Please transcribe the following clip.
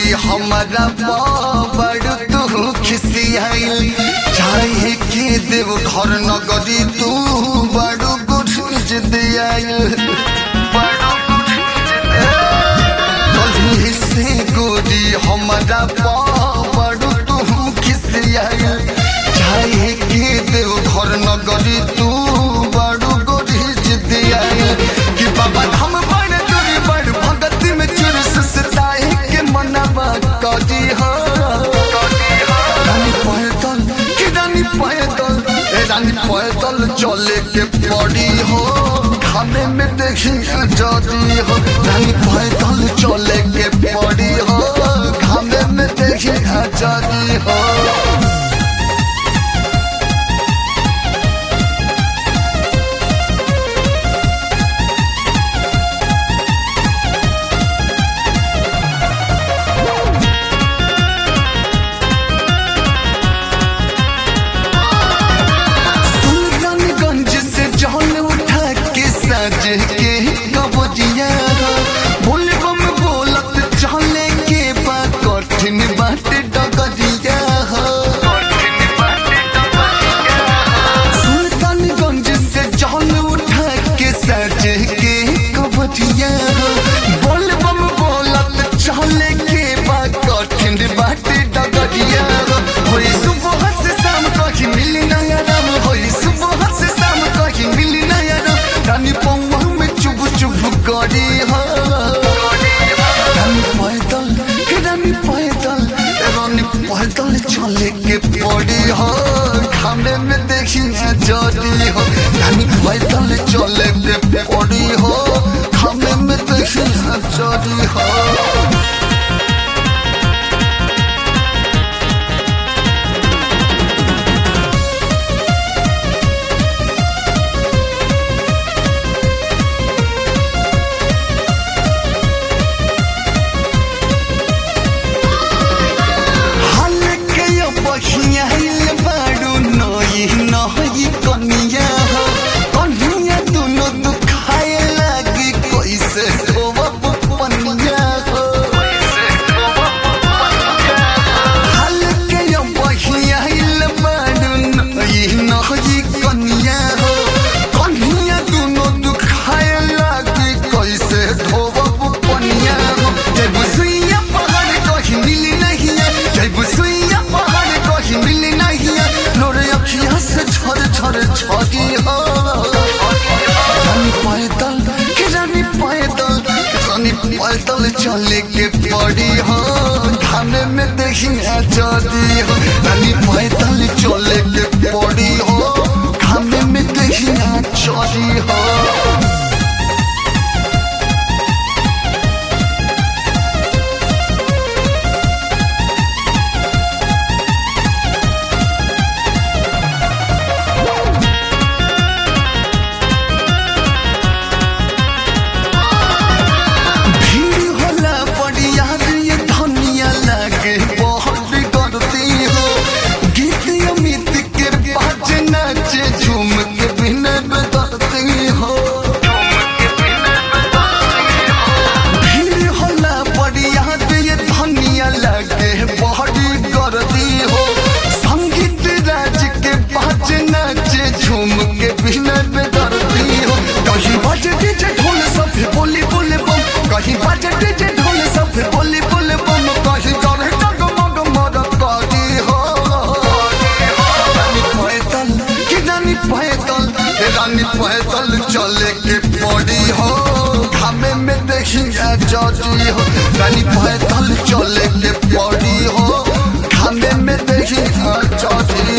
गोरी हमारा बड़ तू खिसियाइल चाहे के देव घर नगरी तू बड़ गुठ दियाइल कहीं से गोरी हमारा बड़ तू खिसियाइल चाहे के देव घर नगरी तू बड़ गोरी दियाइल कि बाबा हम बड़ दूरी बड़ भगत में चुर सुसताए के मनवा कजी हो रानी पैदल कि रानी पैदल ए रानी पैदल चले के पड़ी हो खाने में देखी जदी हो रानी पैदल चले के पड़ी हो खाने में देखी जदी हो सुल्तानगंज से जौन उठा के सज के कबजिया बोले बम बोलत चले के बा कठिन बात डगजिया सुल्तानगंज से जौन उठा के सज के कबजिया बोले बम बोलत चले के बा कठिन बात डगजिया होई सुबह से शाम कहीं मिली नया राम होई सुबह से शाम कहीं मिली नया राम रानी पौवा में चुभ चुभ करी हो रानी पैदल के रानी पैदल रानी पैदल चले के पड़ी हो खाने में देखी जड़ी हो रानी पैदल चले के पड़ी हो खाने में देखी जड़ी हो हल्के यो बखिया हिल बाडू नई नई कनिया हो कनिया दुनो दुखाए लागी कैसे धोवब पनिया हो हल्के यो बखिया हिल बाडू नई नई कनिया हो कनिया दुनो दुखाए लागी कैसे धोवब पनिया हो जय बुसुइया पहाड़ कहीं मिली नहीं है जय बुसुइया पहाड़ कहीं मिली नहीं है लोरे अखिया से छर छर छगी हो रानी पैदल के रानी पैदल रानी पैदल चले के पड़ी हो खाने में देखी जदी हो रानी पैदल चले के पड़ी हो खाने में देखी जदी हो भीड़ होला बढ़िया ये धनिया लागे बहुत करती हो गीत अमित के बाज नाचे झूम के बिना बदलती हो भीड़ होला बढ़िया ये धनिया लागे बहुत करती हो संगीत राज के बाज नाचे झूम के बिना बदलती हो कहीं बाजे डीजे ढोल सब बोली बोले बम कहीं बाजे डीजे ढोल सब बोली बोले बम कहीं करे जगमग मदद करी हो रानी पैदल कि रानी पैदल ए रानी पैदल चले के पड़ी हो घामे में देखी जजी हो रानी पैदल चले के पड़ी हो घामे में देखी जजी